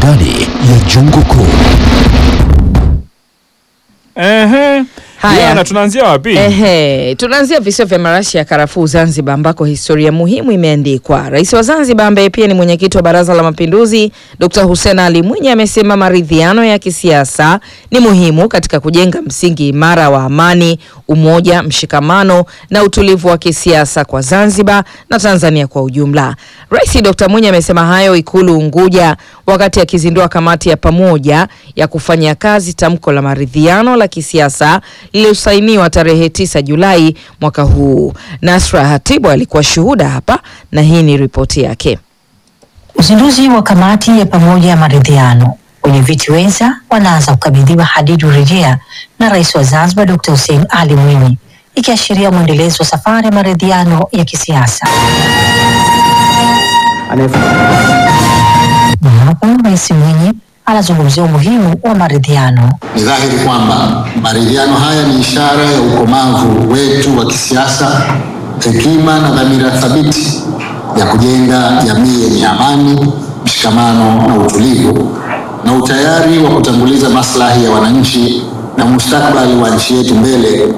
ndani ya jungu kuu. Ehe. Haya. Yana, tunaanzia wapi? Ehe, tunaanzia visiwa vya marashi ya karafuu Zanzibar, ambako historia muhimu imeandikwa. Rais wa Zanzibar ambaye pia ni mwenyekiti wa Baraza la Mapinduzi, Dr. Hussein Ali Mwinyi amesema maridhiano ya kisiasa ni muhimu katika kujenga msingi imara wa amani, umoja, mshikamano na utulivu wa kisiasa kwa Zanzibar na Tanzania kwa ujumla. Rais Dr. Mwinyi amesema hayo Ikulu Unguja wakati akizindua kamati ya pamoja ya kufanya kazi tamko la maridhiano la kisiasa lililosainiwa tarehe 9 Julai mwaka huu. Nasra Hatibu alikuwa shuhuda hapa na hii ni ripoti yake. Uzinduzi wa kamati ya pamoja ya maridhiano, wenye viti wenza wanaanza kukabidhiwa hadidu rejea na rais wa Zanzibar Dr. Hussein Ali Mwinyi, ikiashiria mwendelezo wa safari ya maridhiano ya kisiasa. Na hapo Rais Mwinyi anazungumzia umuhimu wa maridhiano. Ni dhahiri kwamba maridhiano haya ni ishara ya ukomavu wetu wa kisiasa, hekima na dhamira thabiti ya kujenga jamii yenye amani, mshikamano na utulivu, na utayari wa kutanguliza maslahi ya wananchi na mustakabali wa nchi yetu mbele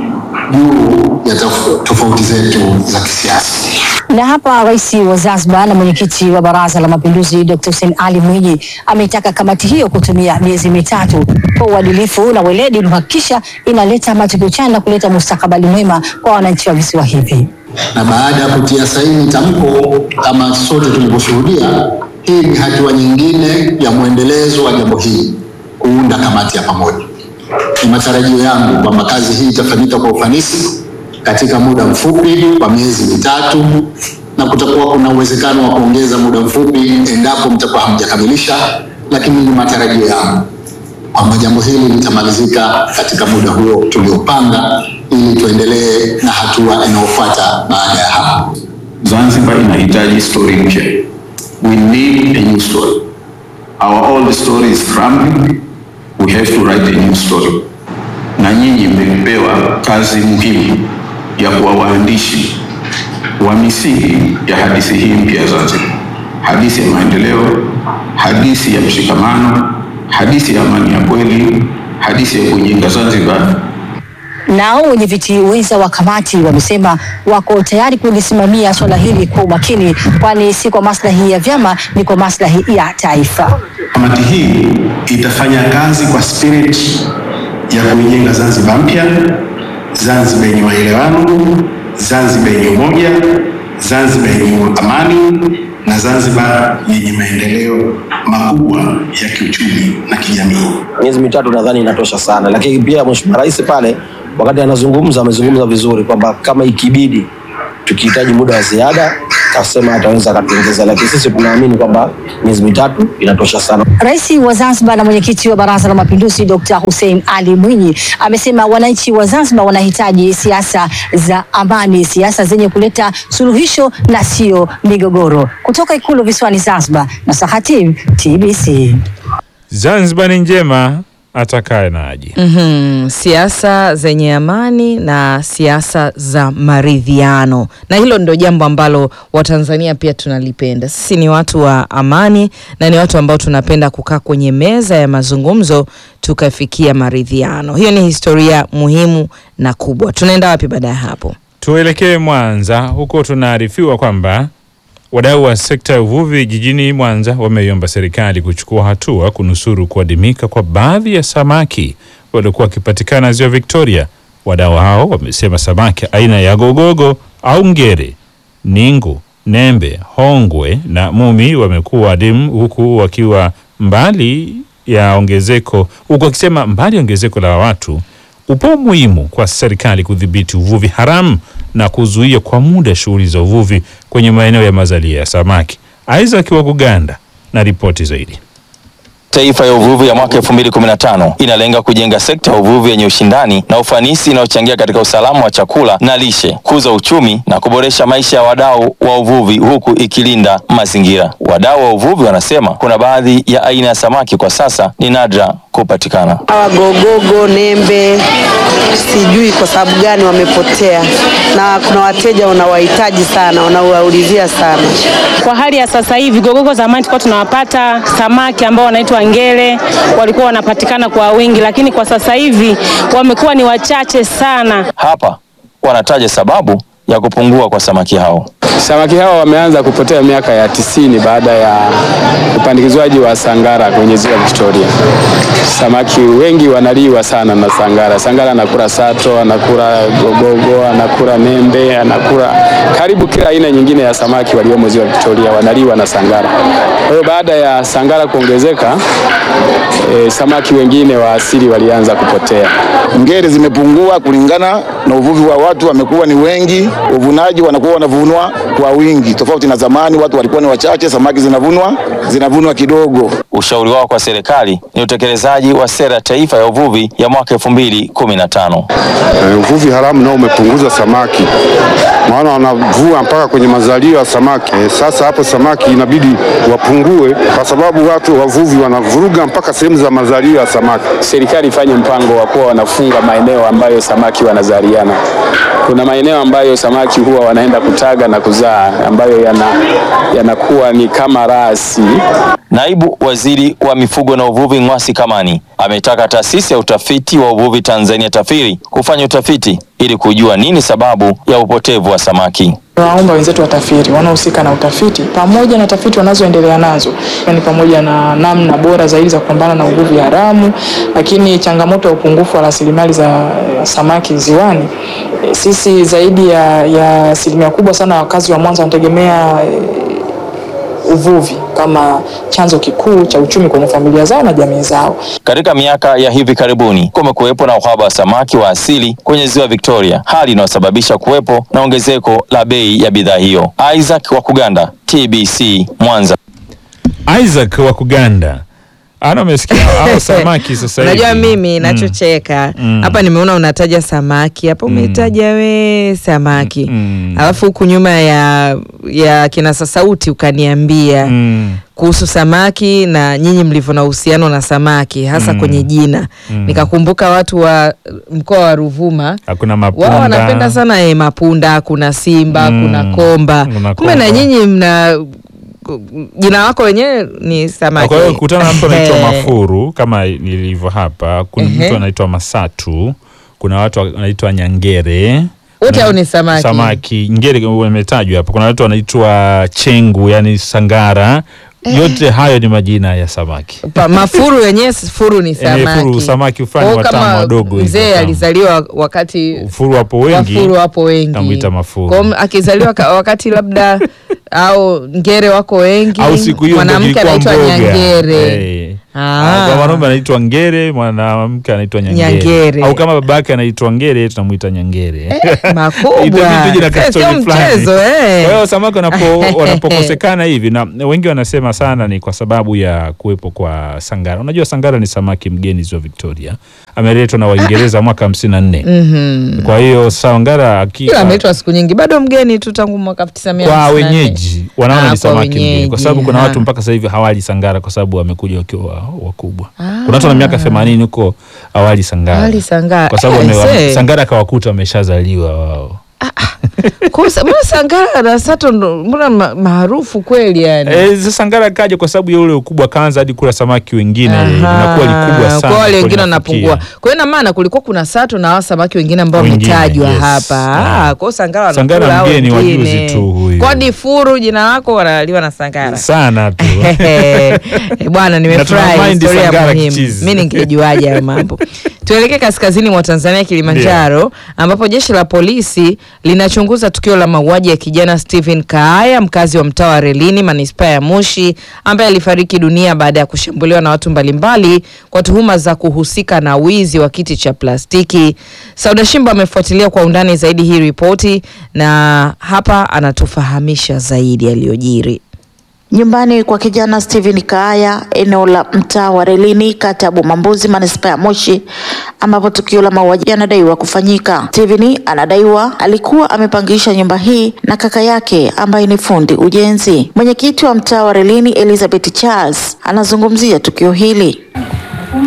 juu ya tof- tofauti zetu za kisiasa. Na hapa rais wa Zanzibar na mwenyekiti wa Baraza la Mapinduzi Dr. Hussein Ali Mwinyi ameitaka kamati hiyo kutumia miezi mitatu kwa uadilifu na weledi kuhakikisha inaleta matokeo chanya na kuleta mustakabali mwema kwa wananchi wa visiwa hivi. na baada ya kutia saini tamko kama sote tulivyoshuhudia, hii ni hatua nyingine ya mwendelezo wa jambo hili, kuunda kamati ya pamoja. Ni matarajio yangu kwamba kazi hii itafanyika kwa ufanisi katika muda mfupi wa miezi mitatu, na kutakuwa kuna uwezekano wa kuongeza muda mfupi endapo mtakuwa hamjakamilisha, lakini ni matarajio yangu kwamba jambo hili litamalizika katika muda huo tuliopanga ili tuendelee na hatua inayofuata baada ya hapo. Zanzibar inahitaji story mpya. We need a new story. Our old story is crumbling. We have to write a new story. Na nyinyi mmepewa kazi muhimu ya kuwa waandishi wa misingi ya hadithi hii mpya ya Zanzibar, hadithi ya maendeleo, hadithi ya mshikamano, hadithi ya amani ya kweli, hadithi ya kujenga Zanzibar Nao wenye viti wenza wa kamati wamesema wako tayari kulisimamia swala hili kwa umakini, kwani si kwa maslahi ya vyama, ni kwa maslahi ya taifa. Kamati hii itafanya kazi kwa spirit ya kuijenga Zanzibar mpya, Zanzibar yenye maelewano, Zanzibar yenye umoja, Zanzibar yenye amani na Zanzibar yenye maendeleo makubwa ya kiuchumi na kijamii. miezi mitatu nadhani inatosha sana, lakini pia Mheshimiwa Rais pale wakati anazungumza amezungumza vizuri kwamba kama ikibidi tukihitaji muda wa ziada kasema ataweza akatuongeza, lakini sisi tunaamini kwamba miezi mitatu inatosha sana. Rais wa Zanzibar na mwenyekiti wa Baraza la Mapinduzi Dr. Hussein Ali Mwinyi amesema wananchi wa Zanzibar wanahitaji siasa za amani, siasa zenye kuleta suluhisho na sio migogoro. Kutoka Ikulu visiwani Zanzibar, na Sahatim TBC. Zanzibar ni njema atakaye na aje. Mhm, siasa zenye amani na siasa za maridhiano, na hilo ndio jambo ambalo Watanzania pia tunalipenda. Sisi ni watu wa amani na ni watu ambao tunapenda kukaa kwenye meza ya mazungumzo tukafikia maridhiano. Hiyo ni historia muhimu na kubwa. Tunaenda wapi baada ya hapo? Tuelekee Mwanza, huko tunaarifiwa kwamba wadau wa sekta ya uvuvi jijini Mwanza wameiomba serikali kuchukua hatua kunusuru kuadimika kwa baadhi ya samaki waliokuwa wakipatikana ziwa Victoria. Wadau hao wamesema samaki aina ya gogogo au ngere, ningu, nembe, hongwe na mumi wamekuwa adimu, huku wakiwa mbali ya ongezeko, huku wakisema mbali ya ongezeko la watu upo umuhimu kwa serikali kudhibiti uvuvi haramu na kuzuia kwa muda shughuli za uvuvi kwenye maeneo ya mazalia ya samaki. Isaac wa Kuganda na ripoti zaidi. Taifa ya uvuvi ya mwaka 2015 inalenga kujenga sekta ya uvuvi yenye ushindani na ufanisi inayochangia katika usalama wa chakula na lishe, kuza uchumi na kuboresha maisha ya wadau wa uvuvi huku ikilinda mazingira. Wadau wa uvuvi wanasema kuna baadhi ya aina ya samaki kwa sasa ni nadra kupatikana. Hawa gogogo, nembe, sijui kwa sababu gani wamepotea, na kuna wateja wanawahitaji sana, wanawaulizia sana. Kwa hali ya sasa hivi, gogogo zamani tulikuwa tunawapata samaki ambao wanaitwa ngele, walikuwa wanapatikana kwa wingi, lakini kwa sasa hivi wamekuwa ni wachache sana. Hapa wanataja sababu ya kupungua kwa samaki hao. Samaki hawa wameanza kupotea miaka ya tisini baada ya upandikizwaji wa sangara kwenye ziwa Victoria. Samaki wengi wanaliwa sana na sangara. Sangara anakula sato, anakula gogogo, anakula nembe, anakula karibu kila aina nyingine ya samaki waliomo ziwa Victoria wanaliwa na sangara. Kwa hiyo baada ya sangara kuongezeka, e, samaki wengine wa asili walianza kupotea. Ngere zimepungua kulingana na uvuvi wa watu, wamekuwa ni wengi, uvunaji wanakuwa wanavunwa kwa wingi, tofauti na zamani watu walikuwa ni wachache, samaki zinavunwa zinavunwa kidogo. Ushauri wao kwa serikali ni utekelezaji wa sera ya taifa ya uvuvi ya mwaka 2015. E, uvuvi haramu nao umepunguza samaki, maana wanavua mpaka kwenye mazalio ya samaki. E, sasa hapo samaki inabidi wapungue kwa sababu watu wavuvi wanavuruga mpaka sehemu za mazalio ya samaki. Serikali ifanye mpango wa kuwa wanafunga maeneo ambayo samaki wanazaliana. Kuna maeneo ambayo samaki huwa wanaenda kutaga na kuzaa ambayo yana yanakuwa ni kama rasi. Naibu Waziri wa Mifugo na Uvuvi Ng'wasi Kamani ametaka taasisi ya utafiti wa uvuvi Tanzania TAFIRI kufanya utafiti ili kujua nini sababu ya upotevu wa samaki. Waomba wenzetu watafiti wanaohusika na utafiti pamoja na tafiti wanazoendelea nazo, ni pamoja na namna bora zaidi za kupambana na uvuvi haramu, lakini changamoto ya upungufu wa rasilimali za eh, samaki ziwani. Eh, Sisi zaidi ya ya asilimia kubwa sana wakazi wa Mwanza wanategemea eh, uvuvi kama chanzo kikuu cha uchumi kwenye familia zao na jamii zao. Katika miaka ya hivi karibuni kumekuwepo na uhaba wa samaki wa asili kwenye ziwa Victoria, hali inayosababisha kuwepo na ongezeko la bei ya bidhaa hiyo. Isaac wa Kuganda, TBC Mwanza. Isaac wa Kuganda ana umesikia hao samaki sasa hivi. Unajua mimi Mm. nachocheka Mm. hapa, nimeona unataja samaki hapa, umetaja we samaki alafu huku nyuma ya ya kinasa sauti ukaniambia kuhusu samaki na nyinyi mlivyo na uhusiano na samaki hasa Mm. kwenye jina Mm. nikakumbuka watu wa mkoa wa Ruvuma Hakuna mapunda. wao wanapenda sana eh, mapunda, kuna simba, Mm. kuna komba. Kuna Kumbe na komba. nyinyi mna jina lako wenyewe ni samaki. Kwa hiyo kutana na mtu anaitwa Eh. Mafuru kama nilivyo hapa, kuna Ehe. mtu anaitwa Masatu, kuna watu wanaitwa Nyangere. Wote Kuna- hao ni samaki. Samaki ngere wametajwa hapa. Kuna watu wanaitwa Chengu, yani sangara. Yote hayo ni majina ya samaki. Pa, mafuru wenyewe furu ni Eh, samaki. furu, samaki fulani Kwa hiyo watamu kama wadogo hivyo, Mzee tamu. alizaliwa wakati Furu wapo wengi. wafuru wapo wengi. Namwita Mafuru. Kwa hiyo akizaliwa ka- wakati labda au ngere wako wengi. Au siku hiyo ndo mwanamke ilikuwa anaitwa mboga. Nyangere. Eh. Ah. Kwa mwanaume anaitwa Ngere, mwanamke anaitwa Nyangere. Nyangere. Au kama babake anaitwa Ngere, tunamwita Nyangere. makubwa. Itabidi tuje na Sio kastori fulani. mchezo, eh. Kwa hiyo samaki wanapo wanapokosekana hivi na wengi wanasema sana ni kwa sababu ya kuwepo kwa sangara. Unajua sangara ni samaki mgeni ziwa Victoria. Ameletwa na Waingereza mwaka 54. Mhm. Kwa hiyo sangara aki- Ila ameitwa siku nyingi bado mgeni tu tangu mwaka 1954. kwa wenyeji wanaona Ah, ni kwa samaki mgeni wenyeji, kwa sababu kuna ha. watu mpaka sasa hivi hawali sangara kwa sababu wamekuja wakiwa wakubwa. Ah. Kuna watu wana miaka 80 huko hawali sangara. Hawali sangara. Kwa sababu Eh, wame- wame- see. sangara kawakuta wameshazaliwa wao. Kwa sa- mbona sangara na sato ndo- mbona ma- maarufu kweli yani? Eh, sasa sangara kaja kwa sababu ya ule ukubwa kaanza hadi kula samaki wengine Aha. inakuwa likubwa sana. Kwa wale kwa wengine linafikia. wanapungua. Kwa hiyo ina maana kulikuwa kuna sato na hao samaki wengine ambao Wengine, wametajwa yes. hapa. Ah. Ah, kwa hiyo sangara Sangara wanakula hao mgeni wa wengine. juzi tu huyu. Kodi furu jina lako wanaliwa na sangara. Sana tu. Eh, Bwana nimefurahi Na tuna mind historia sangara muhimu. kichizi. Mimi ningejuaje hayo mambo. Tuelekee kaskazini mwa Tanzania Kilimanjaro ambapo jeshi la polisi linachunguza tukio la mauaji ya kijana Stephen Kaaya mkazi wa mtaa wa Relini manispaa ya Moshi ambaye alifariki dunia baada ya kushambuliwa na watu mbalimbali kwa tuhuma za kuhusika na wizi wa kiti cha plastiki. Sauda Shimba amefuatilia kwa undani zaidi hii ripoti na hapa anatufahamisha zaidi yaliyojiri. Nyumbani kwa kijana Steven Kaaya eneo la mtaa wa Relini kata ya Bomambuzi manispaa ya Moshi ambapo tukio la mauaji yanadaiwa kufanyika. Steven anadaiwa alikuwa amepangisha nyumba hii na kaka yake ambaye ni fundi ujenzi. Mwenyekiti wa mtaa wa Relini Elizabeth Charles anazungumzia tukio hili.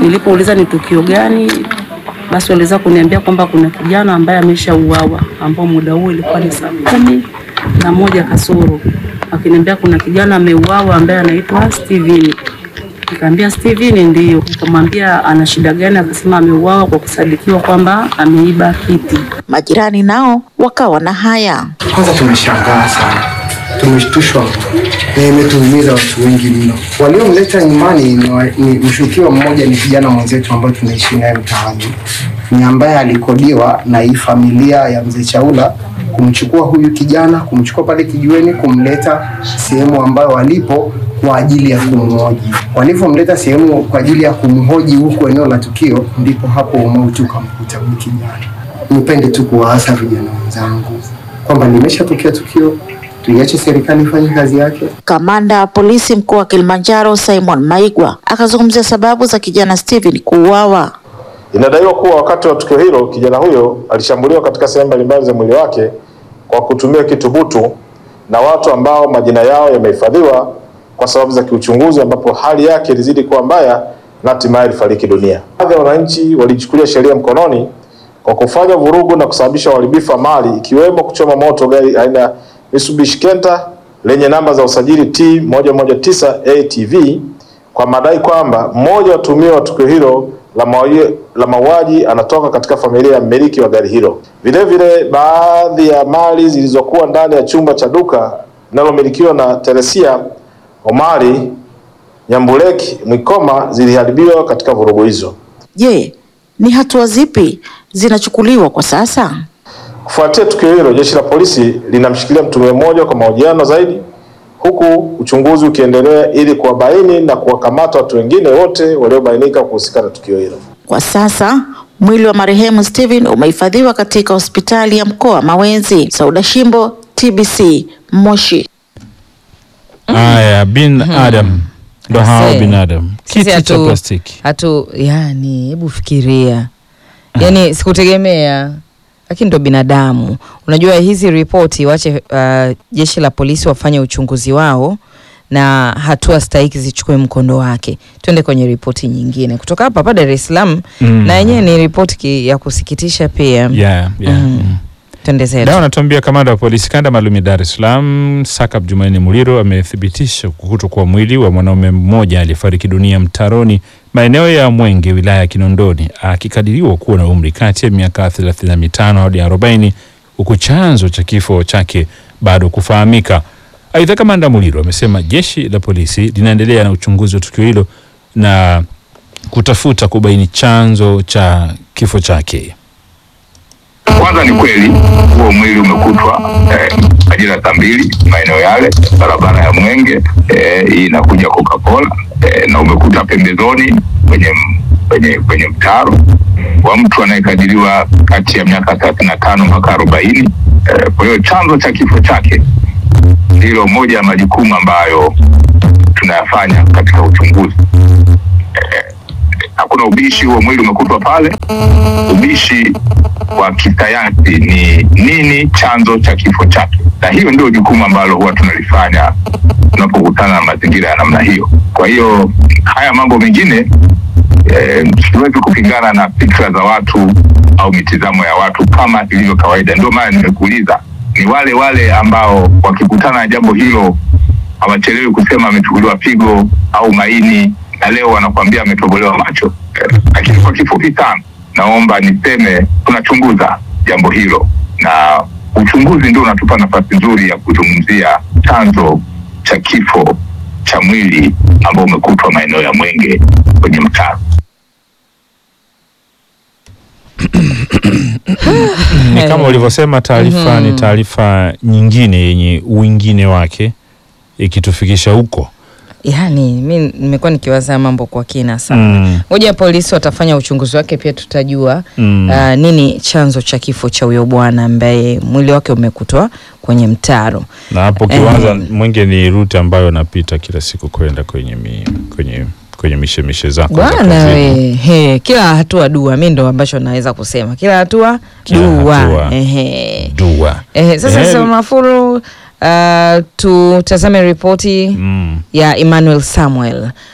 Nilipouliza ni tukio gani, basi waliweza kuniambia kwamba kuna kijana ambaye ameshauawa, ambao muda huo ilikuwa ni saa kumi na moja kasoro, akiniambia kuna kijana ameuawa ambaye anaitwa Steven. Nikamwambia Steven ndio. Nikamwambia ana shida gani, akasema ameuawa kwa kusadikiwa kwamba ameiba kiti. Majirani nao wakawa na haya. Kwanza tumeshangaa sana, tumeshtushwa na imetuumiza watu wengi mno. Waliomleta nyumbani ni, wa- ni mshukiwa mmoja, ni kijana mwenzetu ambaye tunaishi naye mtaani, ni ambaye alikodiwa na hii familia ya mzee Chaula kumchukua huyu kijana, kumchukua pale kijiweni, kumleta sehemu ambayo walipo kwa ajili ya kumhoji. Walivyomleta sehemu kwa ajili ya kumhoji huku eneo la tukio, ndipo hapo umauti ukamkuta huyu kijana. Nipende tu kuwaasa vijana wenzangu kwamba limeshatokea tukio, tuiache serikali ifanye kazi yake. Kamanda wa polisi mkuu wa Kilimanjaro Simon Maigwa akazungumzia sababu za kijana Steven kuuawa. Inadaiwa kuwa wakati wa tukio hilo kijana huyo alishambuliwa katika sehemu mbalimbali za mwili wake kwa kutumia kitu butu na watu ambao majina yao yamehifadhiwa kwa sababu za kiuchunguzi, ambapo hali yake ilizidi kuwa mbaya na hatimaye alifariki dunia. Baadhi ya wananchi walichukulia sheria mkononi kwa kufanya vurugu na kusababisha uharibifu wa mali ikiwemo kuchoma moto gari aina ya Mitsubishi Kenta lenye namba za usajili T 119 ATV kwa madai kwamba mmoja wa watuhumiwa wa tukio hilo la mauaji- la mauaji anatoka katika familia ya mmiliki wa gari hilo. Vilevile, baadhi ya mali zilizokuwa ndani ya chumba cha duka linalomilikiwa na Teresia Omari Nyambuleki Mwikoma ziliharibiwa katika vurugu hizo. Je, ni hatua zipi zinachukuliwa kwa sasa? Kufuatia tukio hilo, jeshi la polisi linamshikilia mtuhumiwa mmoja kwa mahojiano zaidi, huku uchunguzi ukiendelea ili kuwabaini na kuwakamata watu wengine wote waliobainika kuhusika na tukio hilo. Kwa sasa mwili wa marehemu Steven umehifadhiwa katika hospitali ya mkoa Mawenzi. Sauda Shimbo, TBC, Moshi. Haya, bin Adam ndo hao Ase. binadamu, Sisi kiti cha hatu- plastiki. hatu yani, hebu fikiria yani, sikutegemea lakini ndo binadamu. Unajua hizi ripoti wache uh, jeshi la polisi wafanye uchunguzi wao na hatua stahiki zichukue mkondo wake. Twende kwenye ripoti nyingine kutoka hapa hapa Dar es Salaam Mm. na yenyewe ni ripoti ki- ya kusikitisha pia. Yeah, yeah. Mm. Twende zetu. Dawa anatuambia kamanda wa polisi kanda maalum ya Dar es Salaam Sakap Jumanne Muliro amethibitisha kukutwa kwa mwili wa mwanaume mmoja aliyefariki dunia mtaroni maeneo ya Mwenge wilaya ya Kinondoni akikadiriwa kuwa na umri kati ya miaka 35 hadi 40 huku chanzo cha kifo chake bado kufahamika. Aidha, kamanda Muliro amesema jeshi la polisi linaendelea na uchunguzi wa tukio hilo na kutafuta kubaini chanzo cha kifo chake. Kwanza ni kweli huo mwili umekutwa eh, majira ya saa mbili maeneo yale barabara ya Mwenge eh, hii inakuja Coca-Cola eh, na umekuta pembezoni kwenye m- kwenye kwenye mtaro wa mtu anayekadiriwa kati ya miaka thelathini na tano mpaka arobaini. Eh, kwa hiyo chanzo cha kifo chake ndilo moja ya majukumu ambayo tunayafanya katika uchunguzi. Eh, hakuna ubishi, huo mwili umekutwa pale. Ubishi wa kisayansi ni nini chanzo cha kifo chake, na hiyo ndio jukumu ambalo huwa tunalifanya tunapokutana na mazingira ya namna hiyo. Kwa hiyo haya mambo mengine eh, siwezi kupingana na fikra za watu au mitizamo ya watu kama ilivyo kawaida. Ndio maana nimekuuliza, ni wale wale ambao wakikutana na jambo hilo hawachelewi kusema amechukuliwa figo au maini, na leo wanakuambia ametobolewa macho. Eh, Lakini kwa kifupi sana, naomba niseme tunachunguza jambo hilo, na uchunguzi ndio unatupa nafasi nzuri ya kuzungumzia chanzo cha kifo cha mwili ambao umekutwa maeneo ya Mwenge kwenye mtaro. ni kama ulivyosema, taarifa ni Mhm. taarifa nyingine yenye uingine wake ikitufikisha huko. Yani mi nimekuwa nikiwaza mambo kwa kina sana. Mm. Ngoja polisi watafanya uchunguzi wake, pia tutajua Mm. uh, nini chanzo cha kifo cha huyo bwana ambaye mwili wake umekutwa kwenye mtaro. Na hapo kiwanza Eh. Mwenge ni ruti ambayo napita kila siku kwenda kwenye mi, kwenye kwenye mishemishe zako za Bwana kazini. we, he, kila hatua dua, mi ndo ambacho naweza kusema kila hatua Kila dua. hatua. Ehe. Dua. Ehe, sasa Ehe. Salma Mafuru, uh, tutazame ripoti Mm. ya Emmanuel Samuel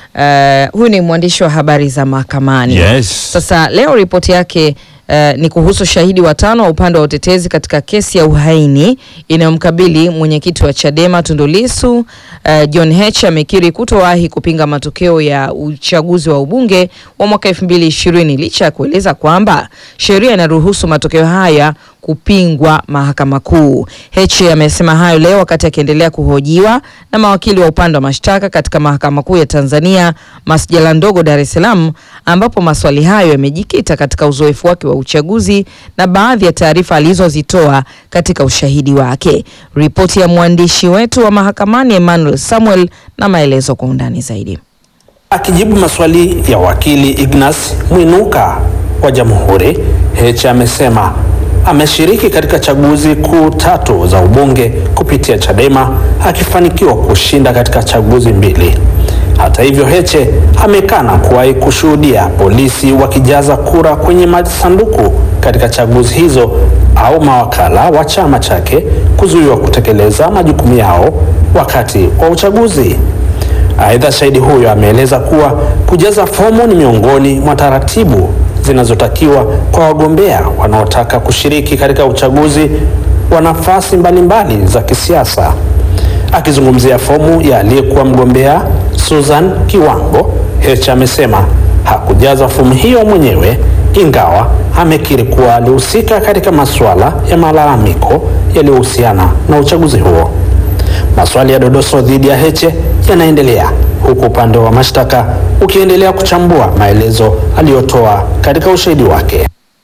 Uh, huyu ni mwandishi wa habari za mahakamani. Yes. Sasa leo ripoti yake uh, ni kuhusu shahidi watano wa upande wa utetezi katika kesi ya uhaini inayomkabili mwenyekiti wa Chadema Tundu Lissu. Uh, John Heche amekiri kutowahi kupinga matokeo ya uchaguzi wa ubunge wa mwaka 2020 licha ya kueleza kwamba sheria inaruhusu matokeo haya kupingwa mahakama kuu. Heche amesema hayo leo wakati akiendelea kuhojiwa na mawakili wa upande wa mashtaka katika mahakama kuu ya Tanzania masjala ndogo Dar es Salaam, ambapo maswali hayo yamejikita katika uzoefu wake wa uchaguzi na baadhi ya taarifa alizozitoa katika ushahidi wake. Ripoti ya mwandishi wetu wa mahakamani Emmanuel Samuel na maelezo kwa undani zaidi. Akijibu maswali ya wakili Ignas Mwinuka wa Jamhuri, Heche amesema ameshiriki katika chaguzi kuu tatu za ubunge kupitia Chadema akifanikiwa kushinda katika chaguzi mbili. Hata hivyo, Heche amekana kuwahi kushuhudia polisi wakijaza kura kwenye masanduku katika chaguzi hizo au mawakala wa chama chake kuzuiwa kutekeleza majukumu yao wakati wa uchaguzi. Aidha, shahidi huyo ameeleza kuwa kujaza fomu ni miongoni mwa taratibu zinazotakiwa kwa wagombea wanaotaka kushiriki katika uchaguzi wa nafasi mbalimbali za kisiasa. Akizungumzia fomu ya aliyekuwa mgombea Susan Kiwango, Heche amesema hakujaza fomu hiyo mwenyewe, ingawa amekiri kuwa alihusika katika masuala ya malalamiko yaliyohusiana na uchaguzi huo. Maswali ya dodoso dhidi ya Heche yanaendelea huku upande wa mashtaka ukiendelea kuchambua maelezo aliyotoa katika ushahidi wake.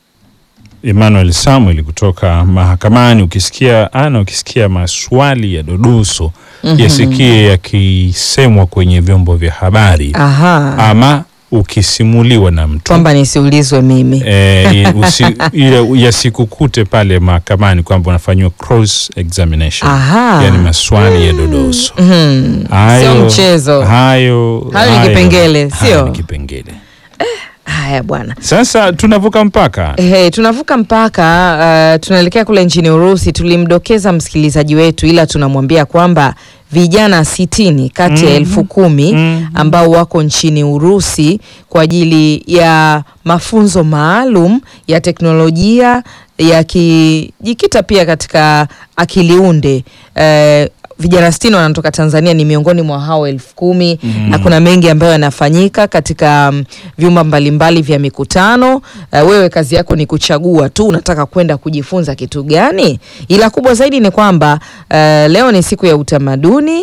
Emmanuel Samuel kutoka mahakamani. Ukisikia ana, ukisikia maswali ya dodoso Mhm. yasikie yakisemwa kwenye vyombo vya habari Aha. ama ukisimuliwa na mtu Kwamba nisiulizwe mimi. eh, usi, ile yasikukute pale mahakamani kwamba unafanyiwa cross examination, Aha. yani maswali ya dodoso Mhm. hayo, Sio mchezo. hayo, Hayo ni kipengele, hayo sio? ni kipengele. Haya bwana. Sasa tunavuka mpaka Hey, tunavuka mpaka uh, tunaelekea kule nchini Urusi. Tulimdokeza msikilizaji wetu, ila tunamwambia kwamba vijana sitini kati ya Mhm. elfu kumi ambao wako nchini Urusi kwa ajili ya mafunzo maalum ya teknolojia yakijikita pia katika akili unde eh, vijana sitini wanatoka Tanzania ni miongoni mwa hao elfu kumi Mhm. na kuna mengi ambayo yanafanyika katika mm, vyumba mbalimbali vya mikutano. Uh, wewe kazi yako ni kuchagua tu unataka kwenda kujifunza kitu gani, ila kubwa zaidi ni kwamba uh, leo ni siku ya utamaduni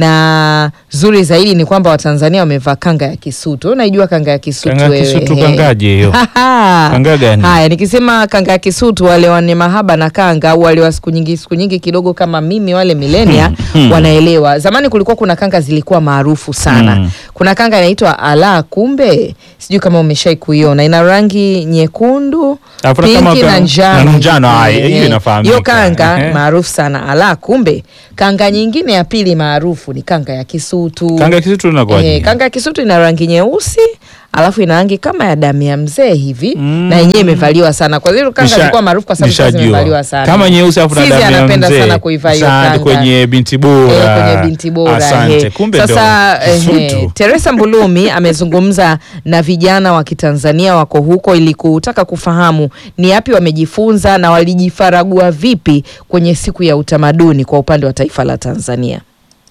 na zuri zaidi ni kwamba Watanzania wamevaa kanga ya Kisutu. Unaijua kanga ya Kisutu Kanga ya wewe? Kisutu He. kangaje hiyo? Kanga gani? Haya, nikisema kanga ya Kisutu, wale wane mahaba na kanga au wale wa siku nyingi siku nyingi kidogo kama mimi, wale milenia Hmm. wanaelewa. Zamani kulikuwa kuna kanga zilikuwa maarufu sana. Hmm. Kuna kanga inaitwa ala kumbe, sijui kama umeshai kuiona, ina rangi nyekundu, Alafu na kama pinki na ka- njano. na njano, haya, Ehe. hiyo inafahamika. Hiyo kanga Ehe. maarufu sana ala kumbe. Kanga nyingine ya pili maarufu ni kanga ya Kisutu. Kanga ya Kisutu inakuwaje? Eh, kanga ya Kisutu ina rangi nyeusi alafu ina rangi kama ya damu ya mzee hivi na yenyewe imevaliwa sana. Kwa hiyo kanga Nisha- zilikuwa maarufu kwa sababu sasa nishajua. zimevaliwa sana. Kama nyeusi alafu na Sisi damu ya anapenda mzee. sana kuivaa hiyo Asante, kanga. kwenye binti bora. Eh, kwenye binti bora. Asante. he. Kumbe Sasa ndo ehe, Kisutu. Teresa Mbulumi amezungumza na vijana wa Kitanzania wako huko ili kutaka kufahamu ni yapi wamejifunza na walijifaragua vipi kwenye siku ya utamaduni kwa upande wa taifa la Tanzania.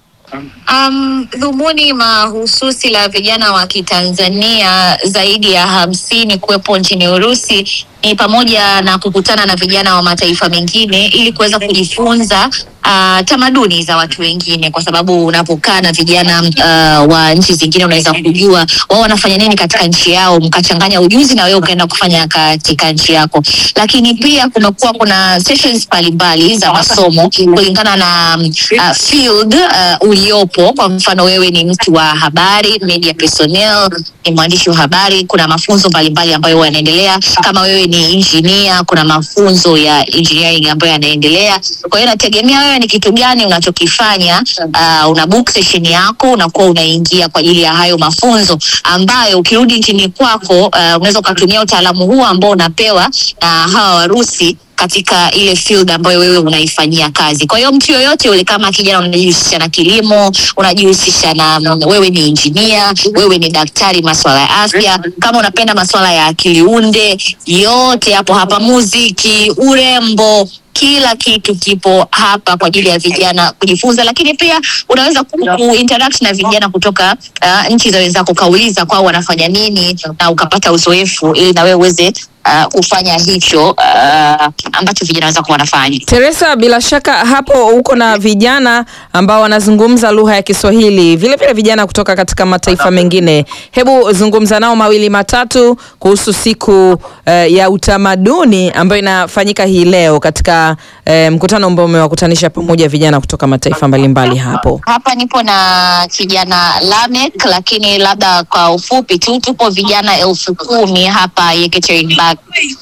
Um, dhumuni mahususi la vijana wa Kitanzania zaidi ya hamsini kuwepo nchini Urusi ni pamoja na kukutana na vijana wa mataifa mengine ili kuweza kujifunza uh, tamaduni za watu wengine, kwa sababu unapokaa na vijana uh, wa nchi zingine unaweza kujua wao wanafanya nini katika nchi yao, mkachanganya ujuzi na wewe ukaenda kufanya katika nchi yako. Lakini pia kumekuwa kuna sessions mbalimbali za masomo kulingana na um, uh, field uh, uliopo. Kwa mfano wewe ni mtu wa habari, media personnel, ni mwandishi wa habari, kuna mafunzo mbalimbali ambayo huwa yanaendelea. Kama wewe ni engineer, kuna mafunzo ya engineering ambayo yanaendelea. Kwa hiyo inategemea wewe ni kitu gani unachokifanya. Uh, una book session yako, unakuwa unaingia kwa ajili ya hayo mafunzo ambayo ukirudi nchini kwako uh, unaweza ukatumia utaalamu huo ambao unapewa na hawa Warusi katika ile field ambayo wewe unaifanyia kazi. Kwa hiyo mtu yoyote yule, kama kijana unajihusisha na kilimo, unajihusisha na mm, wewe ni injinia, wewe ni daktari masuala ya afya, kama unapenda masuala ya akili unde, yote hapo hapa, muziki, urembo kila kitu kipo hapa kwa ajili ya vijana kujifunza, lakini pia unaweza ku, ku interact na vijana kutoka uh, nchi za wenzako, ukauliza kwao wanafanya nini na ukapata uzoefu ili na wewe uweze uh, kufanya hicho uh, ambacho vijana wenzako wanafanya. Teresa, bila shaka hapo uko na vijana ambao wanazungumza lugha ya Kiswahili, vile vile vijana kutoka katika mataifa mengine. Hebu zungumza nao mawili matatu kuhusu siku uh, ya utamaduni ambayo inafanyika hii leo katika uh, mkutano ambao umewakutanisha pamoja vijana kutoka mataifa mbalimbali hapo. Hapa nipo na kijana Lamek, lakini labda kwa ufupi tu, tupo vijana elfu kumi hapa Yekaterinburg,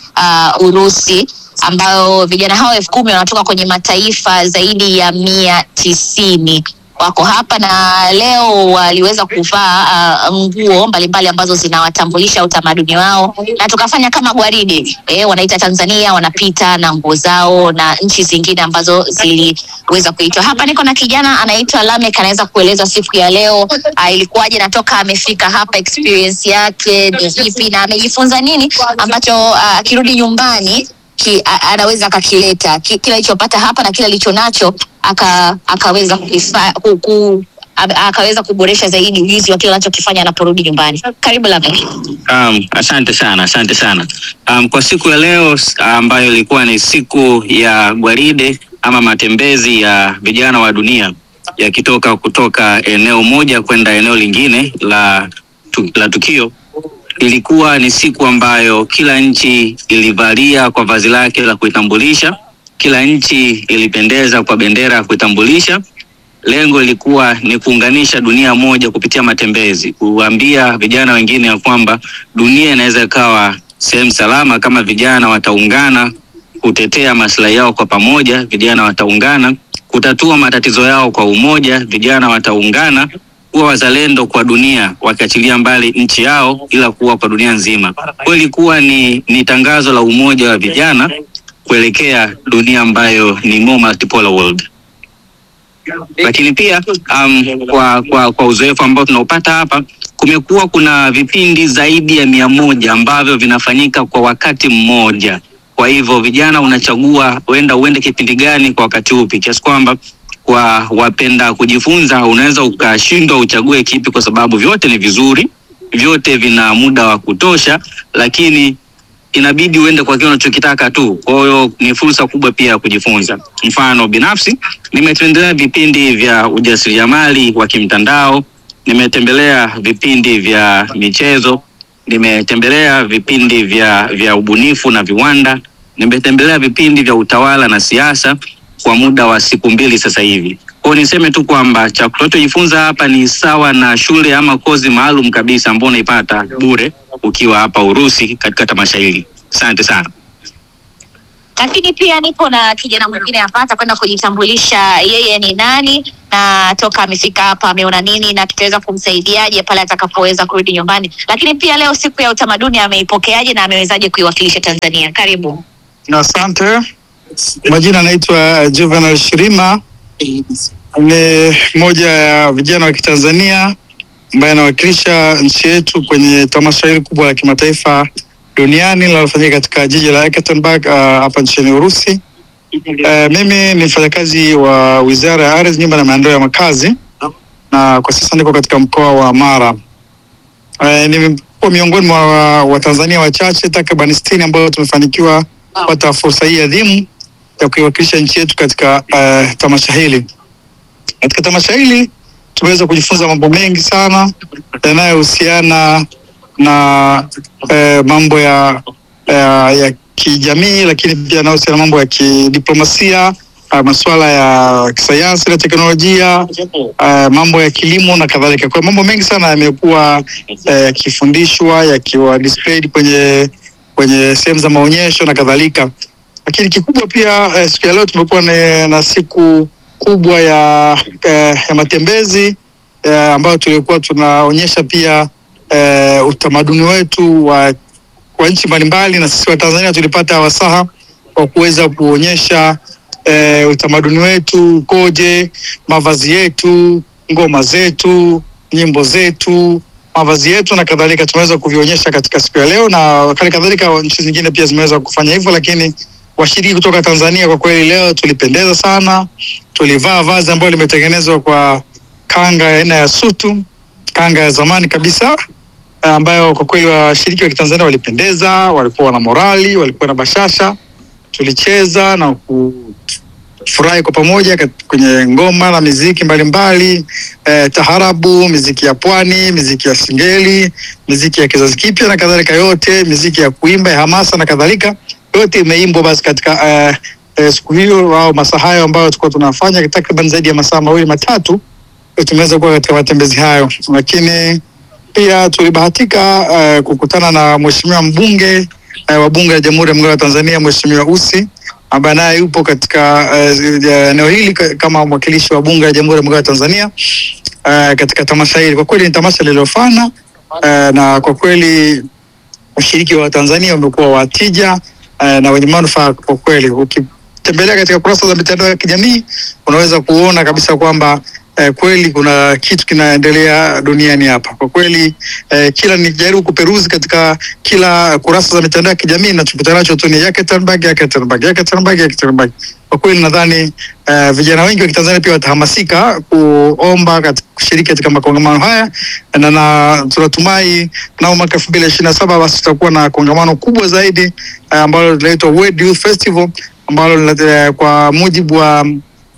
uh, Urusi, ambayo vijana hao elfu kumi wanatoka kwenye mataifa zaidi ya mia tisini wako hapa na leo waliweza kuvaa uh, nguo mbalimbali ambazo zinawatambulisha utamaduni wao, na tukafanya kama gwaride eh, wanaita Tanzania, wanapita na nguo zao na nchi zingine ambazo ziliweza kuitwa. Hapa niko na kijana anaitwa Lamek, anaweza kueleza siku ya leo uh, ilikuwaje, natoka amefika hapa, experience yake ni ipi na amejifunza nini ambacho uh, akirudi nyumbani ki, a, anaweza akakileta ki, kile alichopata hapa na kile alicho nacho aka, akaweza kukifa, ku, ku, a- akaweza kuboresha zaidi ujuzi wa kile anachokifanya anaporudi nyumbani. Karibu Lamek. Um, asante sana, asante sana. Um, kwa siku ya leo s- ambayo ilikuwa ni siku ya gwaride ama matembezi ya vijana wa dunia yakitoka kutoka eneo moja kwenda eneo lingine la, tu, la tukio ilikuwa ni siku ambayo kila nchi ilivalia kwa vazi lake la kuitambulisha, kila nchi ilipendeza kwa bendera ya kuitambulisha. Lengo ilikuwa ni kuunganisha dunia moja kupitia matembezi, kuambia vijana wengine ya kwamba dunia inaweza ikawa sehemu salama kama vijana wataungana kutetea maslahi yao kwa pamoja, vijana wataungana kutatua matatizo yao kwa umoja, vijana wataungana kuwa wazalendo kwa dunia, wakiachilia mbali nchi yao, ila kuwa kwa dunia nzima. Kwa ilikuwa ni, ni tangazo la umoja wa vijana kuelekea dunia ambayo ni more multipolar world lakini pia um, kwa, kwa, kwa uzoefu ambao tunaupata hapa kumekuwa kuna vipindi zaidi ya mia moja ambavyo vinafanyika kwa wakati mmoja. Kwa hivyo vijana unachagua uenda uende kipindi gani kwa wakati upi, kiasi kwamba kwa wapenda kujifunza unaweza ukashindwa uchague kipi, kwa sababu vyote ni vizuri, vyote vina muda wa kutosha, lakini inabidi uende kwa kile unachokitaka tu. Kwa hiyo ni fursa kubwa pia ya kujifunza. Mfano binafsi, nimetembelea vipindi vya ujasiriamali wa kimtandao, nimetembelea vipindi vya michezo, nimetembelea vipindi vya vya ubunifu na viwanda, nimetembelea vipindi vya utawala na siasa kwa muda wa siku mbili sasa hivi. Kwa hiyo niseme tu kwamba cha tunachojifunza hapa ni sawa na shule ama kozi maalum kabisa ambao unaipata bure ukiwa hapa Urusi katika tamasha hili. Asante sana. Lakini pia nipo na kijana mwingine hapa atakwenda kujitambulisha yeye ni nani na toka amefika hapa ameona nini na tutaweza kumsaidiaje pale atakapoweza kurudi nyumbani. Lakini pia leo siku ya utamaduni ameipokeaje na amewezaje kuiwakilisha Tanzania? Karibu. Asante. Majina anaitwa Juvenal Shirima, ni mmoja ya vijana wa Kitanzania ambaye anawakilisha nchi yetu kwenye tamasha hili kubwa la kimataifa duniani linalofanyika katika jiji la Ekaterinburg uh, hapa nchini Urusi. Uh, mimi ni mfanyakazi wa Wizara ya Ardhi, Nyumba na Maendeleo ya Makazi na kwa sasa niko katika mkoa wa Mara. Uh, nimekuwa miongoni mwa Watanzania wachache takriban sitini ambao tumefanikiwa kupata fursa hii adhimu ya kuiwakilisha nchi yetu katika uh, tamasha hili. Katika tamasha hili tumeweza kujifunza mambo mengi sana yanayohusiana na uh, mambo ya, ya, ya kijamii, lakini pia yanayohusiana na mambo ya kidiplomasia uh, masuala ya kisayansi na teknolojia uh, mambo ya kilimo na kadhalika. Kwa hiyo mambo mengi sana yamekuwa uh, yakifundishwa yakiwa displayed kwenye kwenye sehemu za maonyesho na kadhalika lakini kikubwa pia eh, siku ya leo tumekuwa na, na siku kubwa ya, eh, ya matembezi eh, ambayo tulikuwa tunaonyesha pia eh, utamaduni wetu wa, wa nchi mbalimbali na sisi wa Tanzania tulipata wasaha kwa kuweza kuonyesha eh, utamaduni wetu ukoje, mavazi yetu, ngoma zetu, nyimbo zetu, mavazi yetu na kadhalika, tumeweza kuvionyesha katika siku ya leo, na hali kadhalika nchi zingine pia zimeweza kufanya hivyo, lakini washiriki kutoka Tanzania kwa kweli leo tulipendeza sana. Tulivaa vazi ambalo limetengenezwa kwa kanga ya aina ya sutu, kanga ya zamani kabisa ambayo kwa kweli washiriki wa Kitanzania walipendeza, walikuwa na morali, walikuwa na bashasha. Tulicheza na kufurahi kwa pamoja kat- kwenye ngoma na miziki mbalimbali eh, taharabu, miziki ya pwani, miziki ya singeli, miziki ya kizazi kipya na kadhalika, yote miziki ya kuimba ya hamasa na kadhalika, yote imeimbwa basi katika eh, eh, siku hiyo au masaa hayo ambayo tulikuwa tunafanya takriban zaidi ya masaa mawili matatu, tumeweza kuwa katika matembezi hayo, lakini pia tulibahatika uh, kukutana na mheshimiwa mbunge uh, wa bunge la Jamhuri ya Muungano wa Tanzania Mheshimiwa Ussi ambaye naye yupo katika uh, eneo hili ka- kama mwakilishi wa bunge la Jamhuri ya Muungano wa Tanzania uh, katika tamasha hili. Kwa kweli ni tamasha lililofana uh, na kwa kweli washiriki wa Tanzania wamekuwa watija uh, na wenye manufaa kwa kweli. Ukitembelea katika kurasa za mitandao ya kijamii unaweza kuona kabisa kwamba eh, kweli kuna kitu kinaendelea duniani hapa kwa kweli. Eh, kila nikijaribu kuperuzi katika kila kurasa za mitandao ya kijamii nachokutana nacho tu ni Yekaterinburg, Yekaterinburg, Yekaterinburg, Yekaterinburg. Kwa kweli nadhani eh, vijana wengi wa Kitanzania pia watahamasika kuomba katika, kushiriki katika makongamano haya na, na tunatumai nao mwaka elfu mbili ishirini na saba basi tutakuwa na kongamano kubwa zaidi eh, ambalo linaitwa World Youth Festival ambalo lina- eh, kwa mujibu wa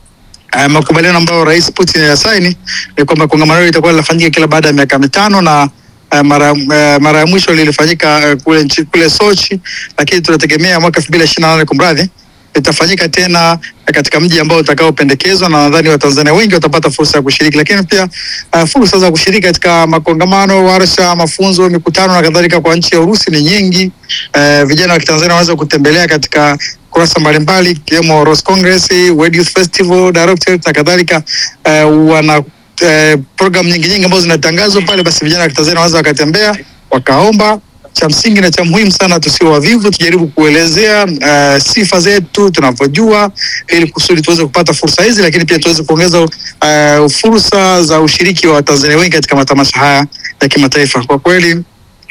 uh, makubaliano ambayo Rais Putin alisaini ni kwamba kongamano hilo litakuwa linafanyika kila baada ya miaka mitano na uh, mara uh, mara ya mwisho lilifanyika uh, kule nchi, kule Sochi, lakini tunategemea mwaka elfu mbili ishirini na nane kumradhi litafanyika tena katika mji ambao utakaopendekezwa na nadhani Watanzania wengi watapata fursa ya kushiriki, lakini pia uh, fursa za kushiriki katika makongamano, warsha, mafunzo, mikutano na kadhalika kwa nchi ya Urusi ni nyingi. Uh, vijana wa Kitanzania wanaweza kutembelea katika kurasa mbalimbali ikiwemo Rose Congress, World Youth Festival Directorate na kadhalika. Uh, wana uh, program nyingi nyingi ambazo zinatangazwa pale, basi vijana wa Kitanzania wanaweza wakatembea wakaomba cha msingi na cha muhimu sana, tusio wavivu, tujaribu kuelezea uh, sifa zetu tunavyojua, ili kusudi tuweze kupata fursa hizi, lakini pia tuweze kuongeza uh, fursa za ushiriki wa Watanzania wengi katika matamasha haya ya kimataifa. Kwa kweli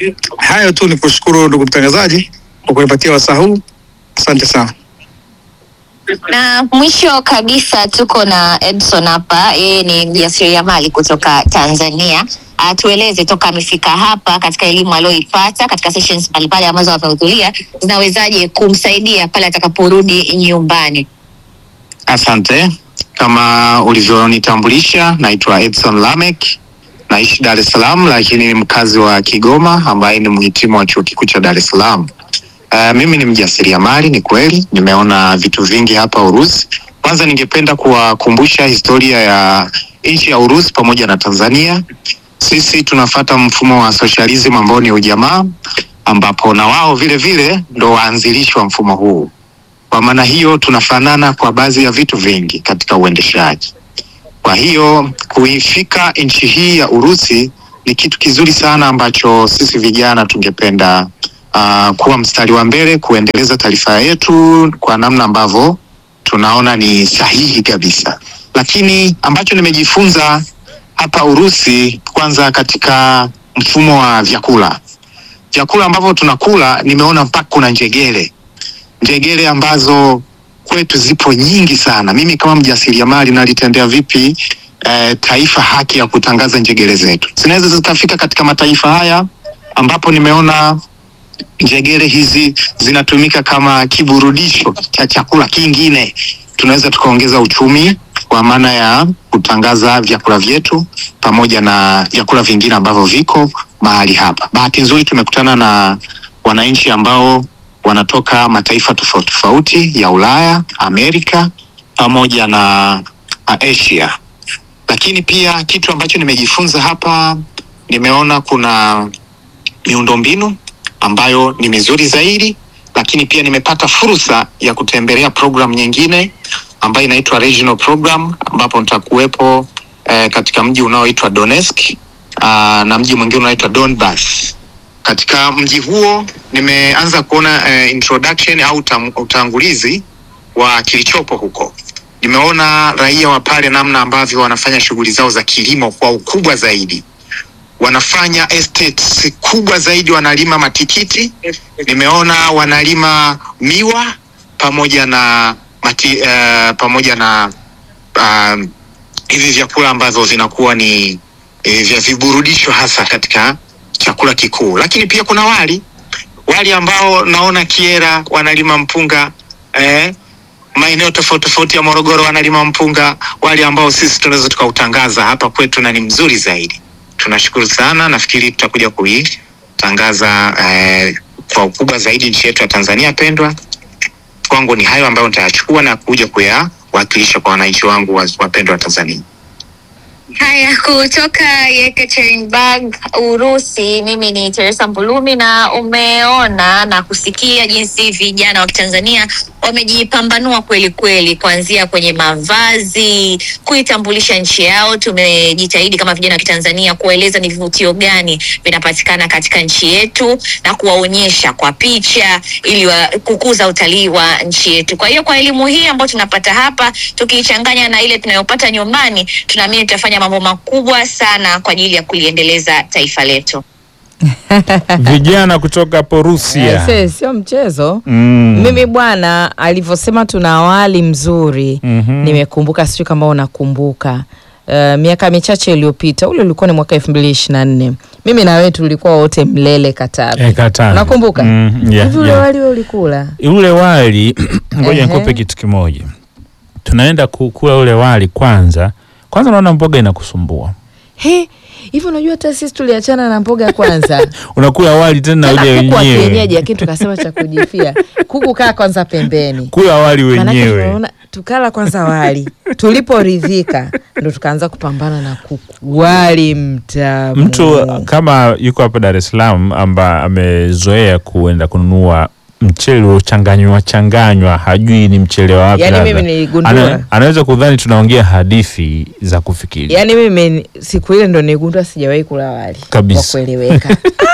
hayo tu, ni kushukuru ndugu mtangazaji kwa kunipatia wasaa huu, asante sana. Na mwisho kabisa tuko na Edson hapa, yeye ni mjasiriamali kutoka Tanzania. Atueleze toka amefika hapa katika elimu aliyoipata katika sessions mbalimbali ambazo amehudhuria zinawezaje kumsaidia pale atakaporudi nyumbani. Asante. Kama ulivyonitambulisha, naitwa Edson Lamek, naishi Dar es Salaam, lakini ni mkazi wa Kigoma ambaye ni mhitimu wa chuo kikuu cha Dar es Salaam. Uh, mimi ni mjasiriamali, ni kweli, nimeona vitu vingi hapa Urusi. Kwanza ningependa kuwakumbusha historia ya nchi ya Urusi pamoja na Tanzania. Sisi tunafata mfumo wa socialism ambao ni ujamaa, ambapo na wao vile vile ndo waanzilishi wa mfumo huu. Kwa maana hiyo tunafanana kwa baadhi ya vitu vingi katika uendeshaji. Kwa hiyo kuifika nchi hii ya Urusi ni kitu kizuri sana ambacho sisi vijana tungependa uh, kuwa mstari wa mbele kuendeleza taarifa yetu kwa namna ambavyo tunaona ni sahihi kabisa. Lakini ambacho nimejifunza hapa Urusi, kwanza katika mfumo wa vyakula, vyakula ambavyo tunakula, nimeona mpaka kuna njegere njegere ambazo kwetu zipo nyingi sana. Mimi kama mjasiriamali nalitendea vipi eh, taifa haki ya kutangaza njegere zetu? Zinaweza zikafika katika mataifa haya ambapo nimeona njegere hizi zinatumika kama kiburudisho cha chakula kingine. Tunaweza tukaongeza uchumi kwa maana ya kutangaza vyakula vyetu pamoja na vyakula vingine ambavyo viko mahali hapa. Bahati nzuri tumekutana na wananchi ambao wanatoka mataifa tofauti tofauti ya Ulaya, Amerika pamoja na uh, Asia. Lakini pia kitu ambacho nimejifunza hapa, nimeona kuna miundombinu ambayo ni mizuri zaidi, lakini pia nimepata fursa ya kutembelea program nyingine ambayo inaitwa regional program, ambapo nitakuwepo eh, katika mji unaoitwa Donetsk uh, na mji mwingine unaoitwa Donbas Katika mji huo nimeanza kuona eh, introduction au utam- utangulizi wa kilichopo huko. Nimeona raia wa pale namna ambavyo wanafanya shughuli zao za kilimo kwa ukubwa zaidi, wanafanya estates kubwa zaidi, wanalima matikiti. Nimeona wanalima miwa pamoja na mati, uh, pamoja na um, hivi vyakula ambavyo vinakuwa ni eh, vya viburudisho hasa katika chakula kikuu, lakini pia kuna wali wali ambao naona Kiera wanalima mpunga eh, maeneo tofauti tofauti ya Morogoro wanalima mpunga, wali ambao sisi tunaweza tukautangaza hapa kwetu na ni mzuri zaidi. Tunashukuru sana, nafikiri tutakuja kuitangaza eh, kwa ukubwa zaidi nchi yetu ya Tanzania pendwa. Kwangu ni hayo ambayo nitayachukua na kuja kuyawakilisha kwa wananchi wangu wa- wapendwa wa Tanzania. Haya, kutoka Yekaterinburg, Urusi, mimi ni Teresa Mbulumi, na umeona na kusikia jinsi vijana wa Kitanzania wamejipambanua kweli kweli, kuanzia kwenye mavazi, kuitambulisha nchi yao. Tumejitahidi kama vijana wa Kitanzania kuwaeleza ni vivutio gani vinapatikana katika nchi yetu na kuwaonyesha kwa picha ili wa, kukuza utalii wa nchi yetu. Kwa hiyo kwa elimu hii ambayo tunapata hapa tukiichanganya na ile tunayopata nyumbani, tunaamini tutafanya mambo makubwa sana kwa ajili ya kuliendeleza taifa letu. Vijana kutoka hapo Rusia. Aise, sio mchezo. Mm. Mimi bwana alivyosema tuna wali mzuri Mhm. nimekumbuka, sijui kama unakumbuka uh, miaka michache iliyopita, ule ulikuwa ni mwaka elfu mbili ishirini na nne mimi na wewe tulikuwa wote Mlele Katavi. Eh, Katavi. Unakumbuka? Mm, yeah, Hivi ule yeah. wali wewe ulikula? ule wali ngoja Ehe. nikupe kitu kimoja. Tunaenda kukula ule wali kwanza, kwanza naona mboga inakusumbua. He, hivi unajua hata sisi tuliachana na mboga kwanza. Unakula wali tena ule Tena kuku wa wenyewe. kienyeji, lakini tukasema cha kujifia. Kuku kaa kwanza pembeni. Kula wali Maanake wenyewe. tunaona tukala kwanza wali, tuliporidhika ndo tukaanza kupambana na kuku. Wali mtamu. Mtu kama yuko hapa Dar es Salaam amba amezoea kuenda kununua mchele uliochanganywa changanywa, hajui ni mchele wa wapi. Yaani labda. mimi niligundua. Ana, anaweza kudhani tunaongea hadithi za kufikiri. Yaani mimi siku ile ndo nigundua sijawahi kula wali Kabisa. kwa kueleweka.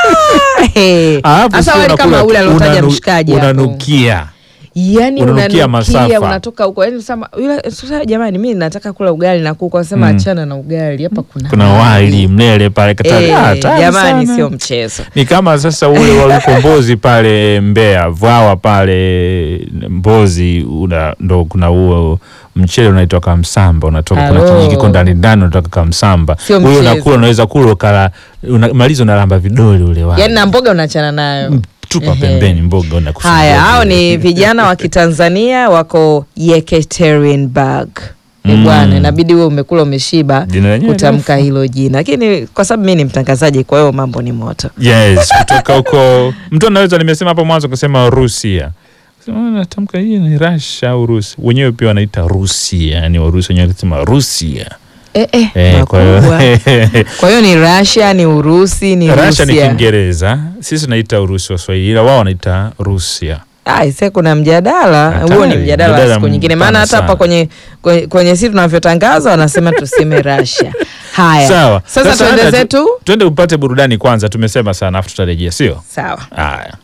Ah, he. Alafu Hasa sio wali kama unakula ule tu, aliotaja unanu- mshikaji hapo. Unanukia. Yaani Unanukia unanukia masafa. unatoka huko. Yaani sema yule sasa jamani mimi nataka kula ugali na kuku. Anasema Mm. achana na ugali. Hapa kuna Kuna wali mlele pale Katavi. Eh, Ah, tamu jamani sana. sio mchezo. Ni kama sasa ule wa ukombozi pale Mbeya, Vwawa pale Mbozi, una, ndo kuna huo mchele unaitwa kamsamba, unatoka kuna Alo. kijiji kiko ndani ndani, unatoka kamsamba. Sio Huyo mchezo. unakula, unaweza kula ukala, unamaliza unalamba vidole ule wali. Yaani na mboga unachana nayo. Tupa Ehe. pembeni mboga unakusumbua. Haya, hao ni vijana wa Kitanzania wako Yekaterinburg. Ni Mm. bwana, inabidi wewe umekula umeshiba Jina lenyewe kutamka hilo jina, lakini kwa sababu mimi ni mtangazaji, kwa hiyo mambo ni moto. Yes, kutoka huko mtu anaweza, nimesema hapo mwanzo kusema Rusia. Sema, "Ah, natamka hii ni Russia au Rusi. Wenyewe pia wanaita Rusia, yani Warusi wenyewe wanasema Rusia. Eh, eh, Eh, kwa hiyo makubwa. Kwa hiyo ni Russia, ni Urusi, ni Russia ni Rusia. Kiingereza, sisi tunaita Urusi wa Swahili, ila wao wanaita Rusia. Ah, ise kuna mjadala Hatari, huo, ni mjadala wa mjadala siku nyingine, maana mpana hata hapa sana. kwenye kwenye, kwenye sisi tunavyotangaza wanasema tuseme Russia. Haya, Sawa. sasa tuende hata tu- zetu. Tuende upate burudani kwanza, tumesema sana, afu tutarejea, sio? Sawa. Haya.